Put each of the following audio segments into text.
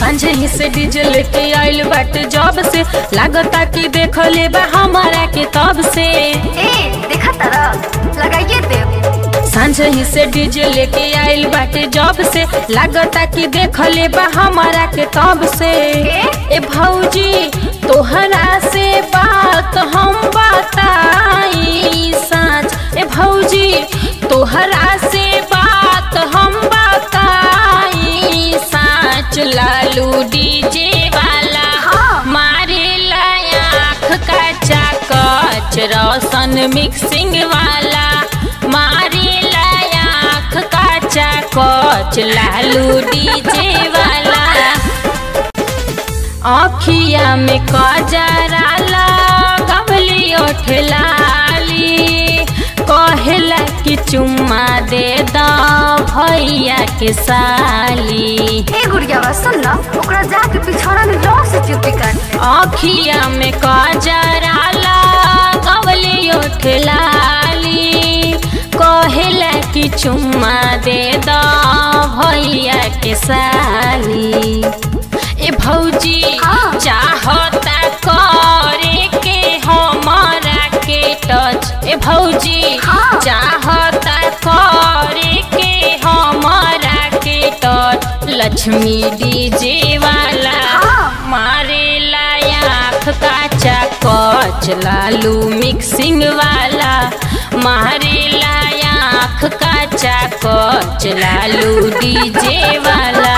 सांझे ही से डीजे लेके आइल बाटे जब से लागता कि देख ले बा हमारा के तब से ए देखा तारा लगाइए दे सांझे ही से डीजे लेके आइल बाटे जब से लागता कि देख ले बा हमारा के तब से ए भौजी तोहरा से बात हम बताई साँच ए भौजी तोहरा से बात हम बताई साँच लालू डीजे वाला हाँ। मारे आँख का चाकच रोशन मिक्सिंग वाला मारे आँख का चाकच लालू डीजे वाला अखिया में कजरा लगवली ओठलाली कहेला कि चुम्मा दे द भैया के साली ए गुड़िया बा सुन ना ओकरा जाके पिछौड़ा में जोर से चुपी काट ले अखिया में कजरा लगवली ओठलाली कहेला कि चुम्मा दे द भैया के साली ए भौजी हाँ। चाहता करे के हमारा के टच ए भौजी हाँ। चाहता करे के हमारा के टच लक्ष्मी डीजे वाला हाँ। मारे आँख का चाकच लालू मिक्सिंग वाला मारे आँख का चाकच लालू डीजे वाला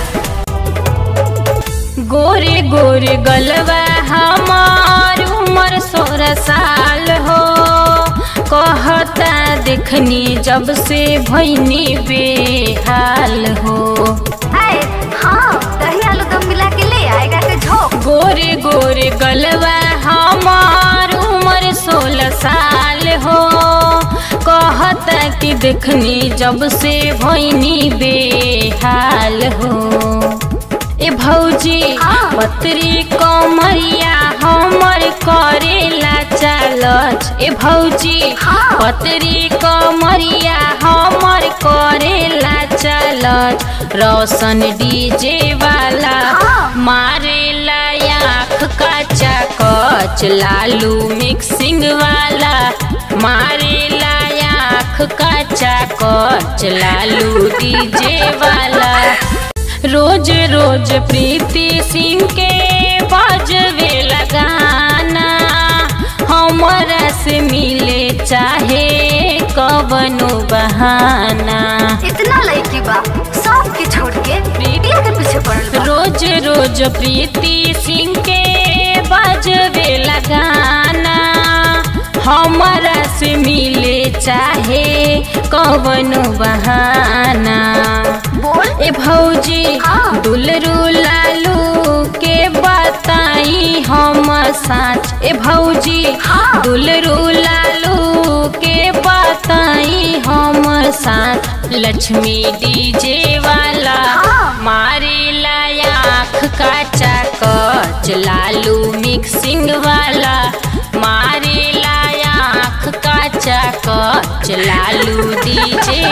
गोरे गोरे गलवा हमार उम्र सोलह साल हो कहता देखनी जब से भैनी बेहाल हो ए हाँ दही आलू दम मिला के ले आएगा के झोंक गोरे गोरे गलवा हमार उम्र सोलह साल हो कहता कि देखनी जब से भैनी बेहाल हो ए भौजी हाँ। पत्री कमरिया हमर करेला चालच ए भौजी हाँ। पत्री कमरिया हमर करेला चालच रोशन डीजे वाला हाँ। मारेला आँख का चाकच लालू मिक्सिंग वाला मारेला आँख का चाकच लालू डीजे वाला रोज रोज प्रीति सिंह के बजवे लगाना हमरा से मिले चाहे कवनो बहाना इतना लड़की बा सब के छोड़ के प्रीतिया के पीछे पड़ल बा रोज रोज प्रीति सिंह के बजवे लगाना हमरा से मिले चाहे कवनो बहाना बोल ए भौजी हाँ। दुलरू लालू के बताई हम साँच ए भौजी हाँ। दुलरू लालू के बताई हम साँच लक्ष्मी डीजे वाला हाँ। मारे आँख का चाकच लालू मिक्सिंग वाला मारे आँख का चाकच लालू डीजे